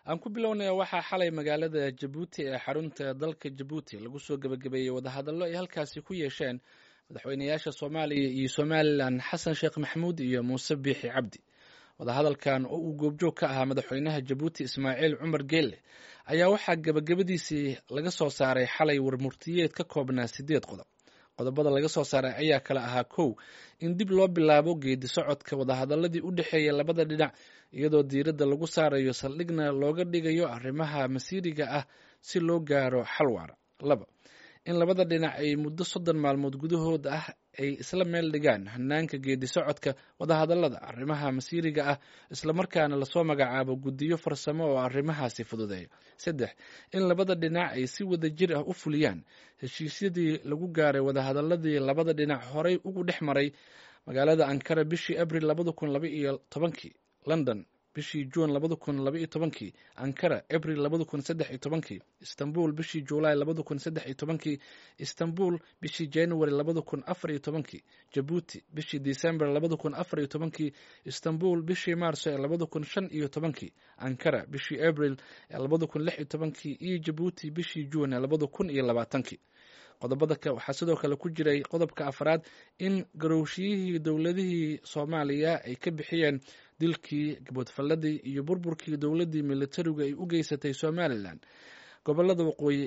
aan ku bilownaya waxaa xalay magaalada jabuuti ee xarunta dalka jabuuti lagu soo gebagabeeyey wadahadallo ay halkaasi ku yeesheen madaxweynayaasha soomaaliya iyo somalilan xasan sheekh maxamuud iyo muuse biixi cabdi wadahadalkan oo uu goobjoog ka ahaa madaxweynaha jabuuti ismaaciil cumar geelle ayaa waxaa gebagabadiisii laga soo saaray xalay warmurtiyeed ka koobnaa siddeed qodob qodobada laga soo saaray ayaa kale ahaa kow in dib loo bilaabo geedi socodka wadahadaladii u dhexeeya labada dhinac iyadoo diiradda lagu saarayo saldhigna looga dhigayo arrimaha masiiriga ah si loo gaaro xal waara laba in labada dhinac ay muddo soddon maalmood gudahood ah ay isla meel dhigaan hanaanka geedi socodka wadahadalada arrimaha masiiriga ah islamarkaana lasoo magacaabo guddiyo farsamo oo arrimahaasi fududeeya saddex in labada dhinac ay si wada jir ah u fuliyaan heshiisyadii lagu gaaray wadahadaladii labada dhinac horey ugu dhex maray magaalada ankara bishii abril labada kun laba iyo tobankii london bishii juun labada kun laba iyo tobankii ankara abril labada kun saddex iyo tobankii istanbul bishii juulaay labada kun saddex iyo tobankii istanbul bishii january labada kun afar iyo tobankii jabuuti bishii december labada kun afar iyo tobankii istanbul bishii maarso ee labada kun shan iyo tobankii ankara bishii abril ee labada kun lix iyo tobankii iyo jabuuti bishii juun ee labada kun iyo labaatankii qodobada waxaa sidoo kale ku jiray qodobka afraad in garowshiyihii dowladihii soomaaliya ay ka bixiyeen dilkii gaboodfalladii iyo burburkii dowladdii militarigu ay u geysatay somalilan gobolada waqooyi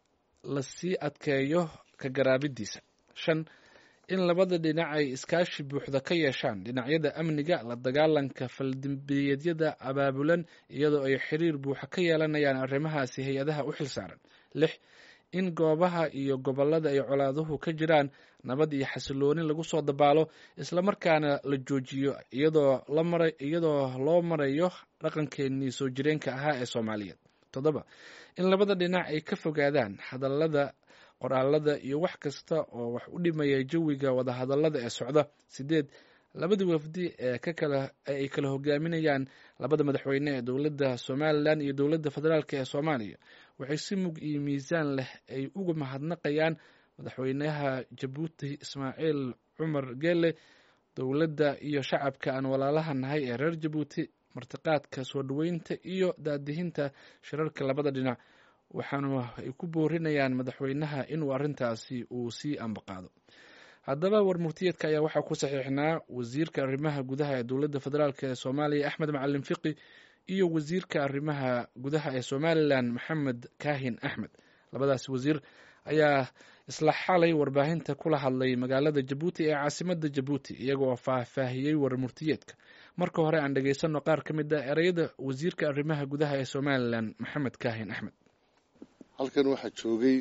lasii adkeeyo ka garaabidiisa shan in labada dhinac ay iskaashi buuxda ka yeeshaan dhinacyada amniga la dagaalanka faldambiyeedyada abaabulan iyadoo ay xiriir buuxa ka yeelanayaan arrimahaasi hay-adaha u xilsaaran lix in goobaha iyo gobolada ay colaaduhu ka jiraan nabad iyo xasilooni lagu soo dabaalo islamarkaana la joojiyo iyadoo iyadoo loo marayo dhaqankeenii soo jireenka ahaa ee soomaaliyeed toddoba in labada dhinac ay ka fogaadaan hadallada qoraalada iyo wax kasta oo wax u dhimaya jawiga wadahadallada ee socda sideed labadii wafdi ee ay kala hogaaminayaan labada madaxweyne ee dowladda somalilan iyo dowladda federaalk ee soomaaliya waxay si mug iyo miisaan leh ay uga mahadnaqayaan madaxweynaha jabuuti ismaaciil cumar geelle dowladda iyo shacabka aan walaalaha nahay ee reer jabuuti martiqaadka soo dhoweynta iyo daadihinta shirarka labada dhinac waxaanu ay ku boorinayaan madaxweynaha inuu arrintaasi uu sii ambaqaado haddaba warmurtiyeedka ayaa waxaa ku saxiixnaa wasiirka arrimaha gudaha ee dowladda federaalk ee soomaaliya axmed macalin fiqi iyo wasiirka arrimaha gudaha ee somalilan maxamed kaahin axmed labadaas wasiir ayaa isla xalay warbaahinta kula hadlay magaalada jabuuti ee caasimada jabuuti iyagoo faahfaahiyey warmurtiyeedka marka hore aan dhegeysanno qaar ka mid ah ereyada wasiirka arrimaha gudaha ee somalilan maxamed kaahin axmed halkan waxaa joogay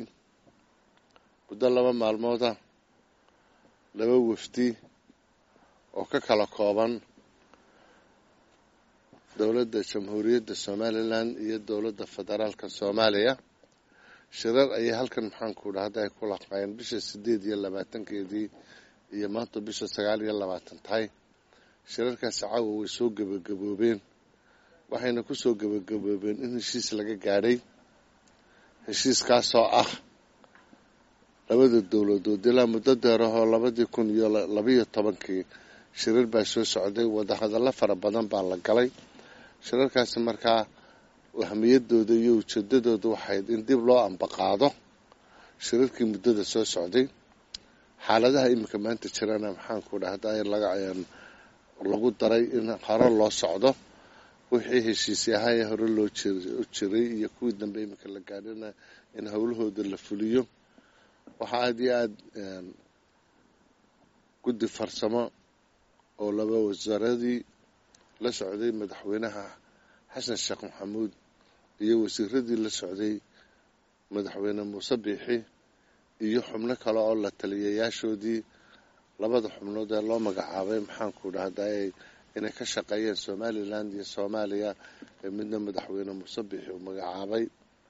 muddo laba maalmooda laba wafdi oo ka kala kooban dowladda jamhuuriyadda somalilan iyo dowladda federaalka soomaaliya shirar ayay halkan maxaanku dhahda ay ku laqaayeen bisha sideed iyo labaatankeedii iyo maanta bisha sagaal iyo labaatan tahay shirarkaasi caawa way soo gebagaboobeen waxayna ku soo gebagaboobeen in heshiis laga gaadhay heshiiskaasoo ah labada dowladood ilaa muddo deerahoo labadii kun iyo labaiyo tobankii shirar baa soo socday wadahadallo fara badan baa la galay shirarkaasi markaa ahmiyadooda iyo ujeedadooda waxayd in dib loo ambaqaado shirarkii muddada soo socday xaaladaha iminka maanta jirana maxaanku dhahda lagu daray in hore loo socdo wixii heshiisyahaye hore loo jiray iyo kuwii dambe iminka la gaadhina in howlahooda la fuliyo waxaa aada iyo aada guddi farsamo oo laba wasaaradii la socday madaxweynaha xasan sheekh maxamuud iyo wasiiradii la socday madaxweyne muuse biixi iyo xubno kale oo la taliyayaashoodii labada xubnood ee loo magacaabay maxaanku dhahday inay ka shaqeeyeen somalilan iyo soomaaliya ee midna madaxweyne muuse biixi uu magacaabay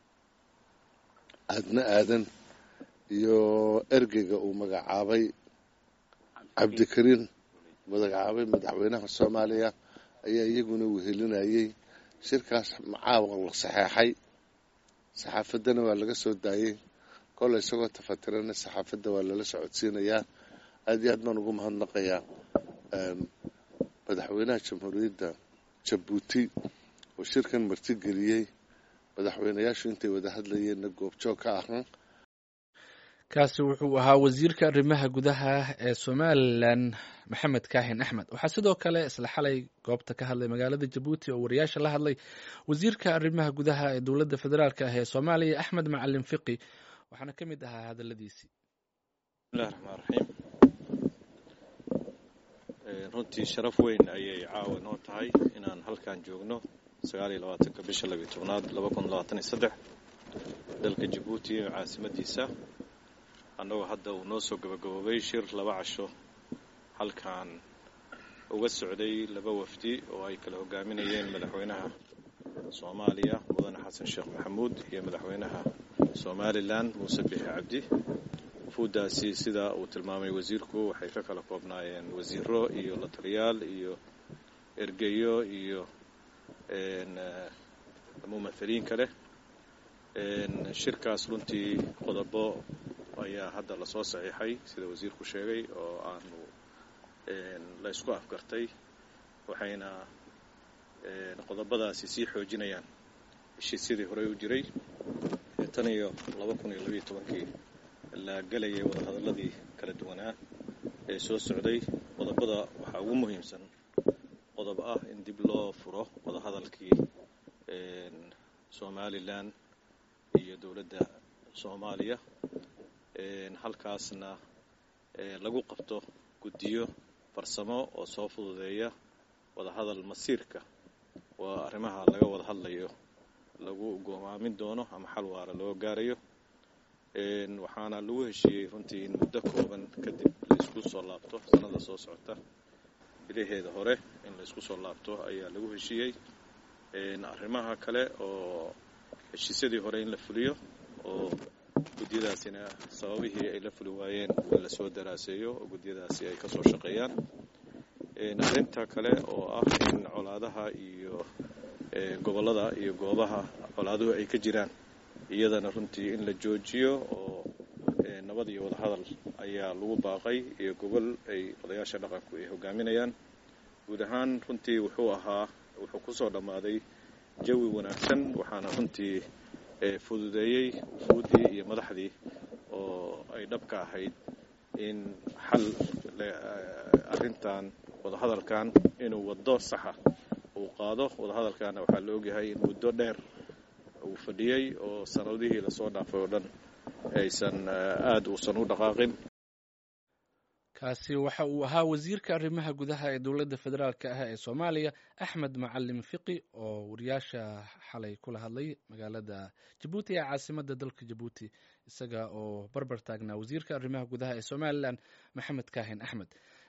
aadna aadan iyo ergeyga uu magacaabay cabdikariin magacaabay madaxweynaha soomaaliya ayaa iyaguna wehelinayay shirkaas macaawa la saxeexay saxaafaddana waa laga soo daayey kolle isagoo tafatirana saxaafadda waa lala socodsiinayaa aada iyo aad baan ugu mahadnaqayaa madaxweynaha jamhuuriyadda jabuuti oo shirkan martigeliyey madaxweynayaashu intay wada hadlayeenna goobjoog ka ahaan kaasi wuxuu ahaa wasiirka arrimaha gudaha ee somalilan maxamed kaahin axmed waxaa sidoo kale isla xalay goobta ka hadlay magaalada jabuuti oo wariyaasha la hadlay wasiirka arrimaha gudaha ee dowladda federaalk ah ee soomaaliya axmed macalin fiqi waxaana ka mid ahaa hadaladiisii bismillahi raxmaan raxiim runtii sharaf weyn ayay caawa noo tahay inaan halkan joogno sagaal iyo labaatanka bisha labiyo tobnaad laba kun labaatan iyo saddex dalka jabuuti ee caasimadiisa annagoo hadda uu noo soo gabagaboobay shir laba casho halkan uga socday laba wafdi oo ay kala hogaaminayeen madaxweynaha soomaaliya mudane xasan sheekh maxamuud iyo madaxweynaha somalilan muuse bixi cabdi wufuuddaasi sida uu tilmaamay wasiirku waxay ka kala koobnaayeen wasiiro iyo la taliyaal iyo ergeyo iyo mumathaliin kale shirkaas runtii qodobo ayaa hadda lasoo saxiixay sida wasiirku sheegay oo aanu la ysku afgartay waxayna qodobadaasi sii xoojinayaan heshiisyadii horey u jiray tan iyo laba kun iyo labayo tobankii la gelayay wadahadalladii kala duwanaa ee soo socday qodobada waxaa ugu muhiimsan qodob ah in dib loo furo wadahadalkii somalilan iyo dowladda soomaaliya halkaasna lagu qabto guddiyo farsamo oo soo fududeeya wadahadal masiirka waa arrimaha laga wada hadlayo lagu go'aamin doono ama xal waara loo gaarayo waxaana lagu heshiiyey runtii in muddo kooban kadib laysku soo laabto sannada soo socota bilaheeda hore in laysku soo laabto ayaa lagu heshiiyey arrimaha kale oo heshiisyadii hore in la fuliyo oo guddiyadaasina sababihii ay la fuli waayeen in lasoo daraaseeyo oo guddiyadaasi ay ka soo shaqeeyaan arrinta kale oo ah in colaadaha iyo gobollada iyo goobaha colaaduhu ay ka jiraan iyadana runtii in la joojiyo oo nabad iyo wadahadal ayaa lagu baaqay iyo gobol ay odayaasha dhaqanku ay hogaaminayaan guud ahaan runtii wuxuu ahaa wuxuu ku soo dhammaaday jawi wanaagsan waxaana runtii fududeeyey wufuuddii iyo madaxdii oo ay dhabka ahayd in xal arrintan wadahadalkan inuu waddo saxa uu qaado wadahadalkaana waxaa la ogyahay in muddo dheer uu fadhiyey oo sanadihii lasoo dhaafay oo dhan aysan aada uusan u dhaqaaqin kaasi waxa uu ahaa wasiirka arrimaha gudaha ee dowladda federaalk ah ee soomaaliya axmed macalin fiqi oo wariyaasha xalay kula hadlay magaalada jabuuti ee caasimadda dalka jabuuti isaga oo barbar taagnaa wasiirka arrimaha gudaha ee somalilan maxamed kaahin axmed